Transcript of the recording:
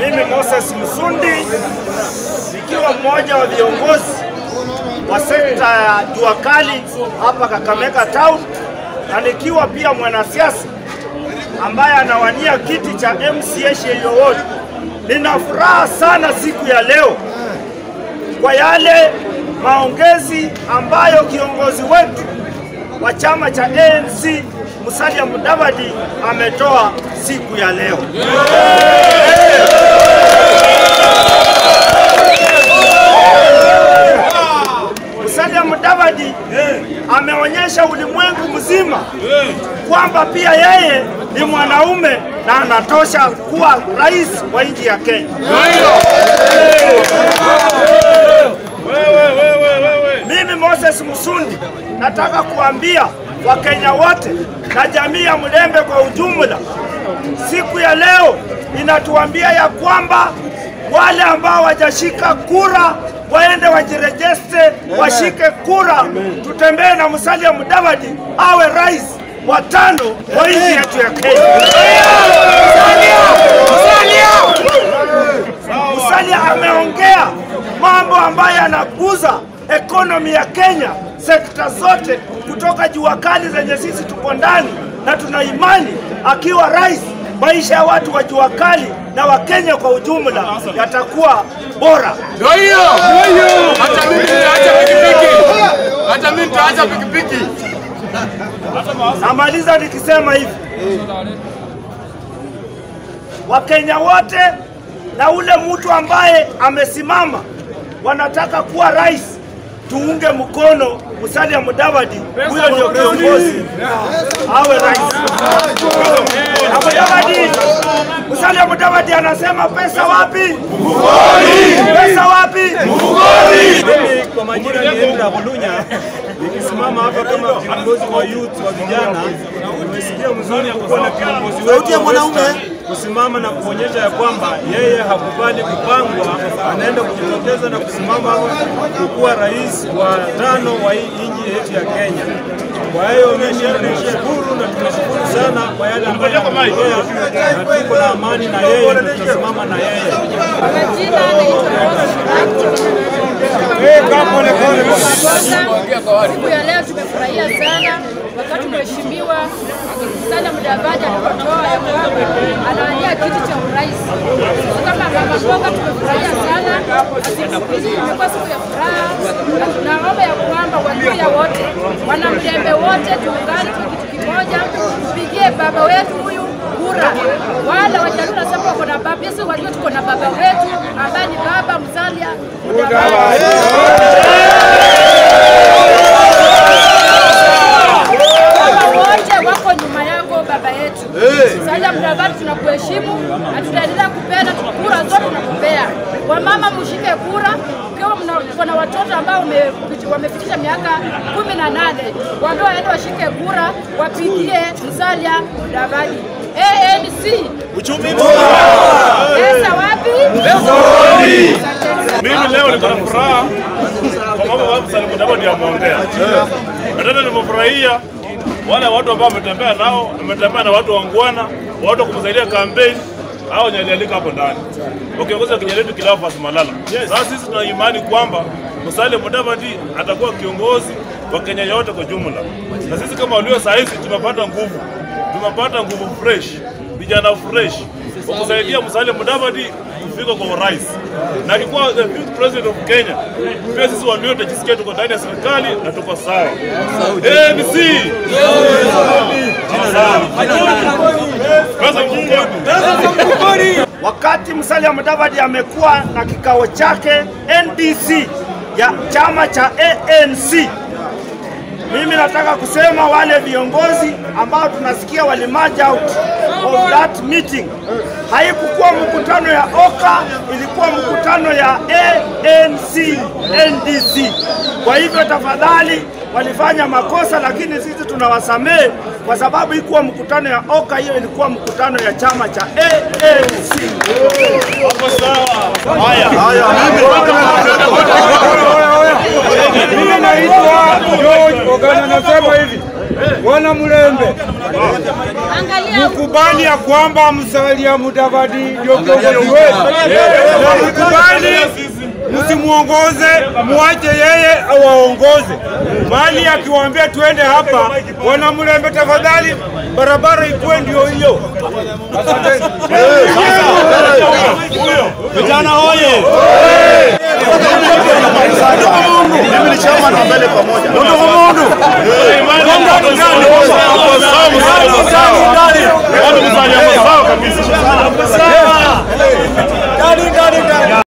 Mimi Moses Msundi nikiwa mmoja wa viongozi wa sekta ya jua kali hapa Kakamega Town na nikiwa pia mwanasiasa ambaye anawania kiti cha MCA Sherio Ward. Nina furaha sana siku ya leo kwa yale maongezi ambayo kiongozi wetu wa chama cha ANC Musalia Mudavadi ametoa siku ya leo. Musalia Mudavadi ameonyesha ulimwengu mzima kwamba pia yeye ni mwanaume na anatosha kuwa rais wa nchi ya Kenya. Mimi Moses Msundi nataka kuambia Wakenya wote na jamii ya Mlembe kwa ujumla, siku ya leo inatuambia ya kwamba wale ambao wajashika kura waende wajirejeste, washike kura, tutembee na Musalia Mudavadi awe rais wa tano wa nchi yetu ya Kenya. Musalia ameongea mambo ambayo yanakuza ekonomi ya Kenya, sekta zote kutoka jua kali zenye sisi tuko ndani, na tuna imani akiwa rais, maisha ya watu wa jua kali na Wakenya kwa ujumla yatakuwa bora. Ndio hiyo. Hata mimi nitaacha pikipiki. Hata mimi nitaacha pikipiki. Namaliza nikisema hivi, Wakenya wote na ule mtu ambaye amesimama wanataka kuwa rais, tuunge mkono Musalia Mudavadi, huyo ndio kiongozi awe rais. Na Mudavadi, Musalia Mudavadi anasema pesa wapi? Mfukoni. Pesa wapi? Mimi kwa majina ni Endra Bulunya, nikisimama hapa kama kiongozi wa youth wa vijana. Nimesikia mzuri kukuwa na kiongozi wetu wa Western kusimama na kuonyesha ya kwamba yeye hakubali kupangwa, anaenda kujitokeza na kusimama kukuwa rais wa tano wa hii nchi yetu ya Kenya. Kwa hiyo mimi nashukuru na tunashukuru sana kwa yale ambayo ameongea, na tuko na amani na yeye na tunasimama na yeye. Majina naitwa Siku ya leo tumefurahia sana wakati mheshimiwa Musalia Mudavadi alipotoa ya kwamba anawania kiti cha urais. Sisi kama mama mboga tumefurahia sana, na siku hizi imekuwa siku ya furaha, na tunaomba ya kwamba Waluhya wote, wanamlembe wote, tuungane kwa kitu kimoja, tupigie baba wetu huyu kura. Wale Wajaluo nasema wako na baba, sisi Waluhya tuko na baba wetu ambaye ni baba Musalia Mudavadi. Baba wote wako nyuma yako baba yetu. Musalia Mudavadi tunakuheshimu na tutaendelea kupenda kura zote tunakupea. Wamama mshike kura ukiwa mna- na watoto ambao wame- wamefikisha miaka kumi na nane waambie waende washike kura wapigie Musalia Mudavadi. ANC Uchumi pesa wapi? Asanteni sana. Mimi leo niko na furaha kwa mambo ambayo Musalia Mudavadi ameongea. Na tena nimefurahia wale watu ambao wametembea nao, ametembea na watu wangwana, watu wa kumsaidia kampeni au nyalialika hapo ndani, wakiongoza kijana wetu Cleophas Malala. Sasa sisi tuna imani kwamba Musalia Mudavadi atakuwa kiongozi wa Kenya yote kwa jumla, na sisi kama walio saa hizi tumepata nguvu, tumepata nguvu fresh, vijana fresh wa kusaidia Musalia Mudavadi kufika kwa urais na akikuwa the fifth president of Kenya, pia sisi walio tajisikia tuko ndani ya serikali na tuko sawa. ANC pesa mfukoni. Wakati Musalia Mudavadi amekuwa na kikao chake NDC ya chama cha ANC, mimi nataka kusema wale viongozi ambao tunasikia walimarch out of that meeting, haikukuwa mkutano ya OKA, ilikuwa mkutano ya ANC NDC. Kwa hivyo tafadhali, walifanya makosa, lakini sisi tunawasamehe kwa sababu ikuwa mkutano ya OKA, hiyo ilikuwa mkutano ya chama cha ANC. Hapo sawa. Haya. Mimi naitwa George Ogana, nasema hivi Wana Mlembe, Angalia mkubali ya kwamba Musalia Mudavadi ndio kiongozi wetu, na mkubali msimuongoze, muache yeye awaongoze. Mali akiwaambia tuende hapa, wana Mlembe, tafadhali barabara ikuwe ndio hiyo. Asanteni.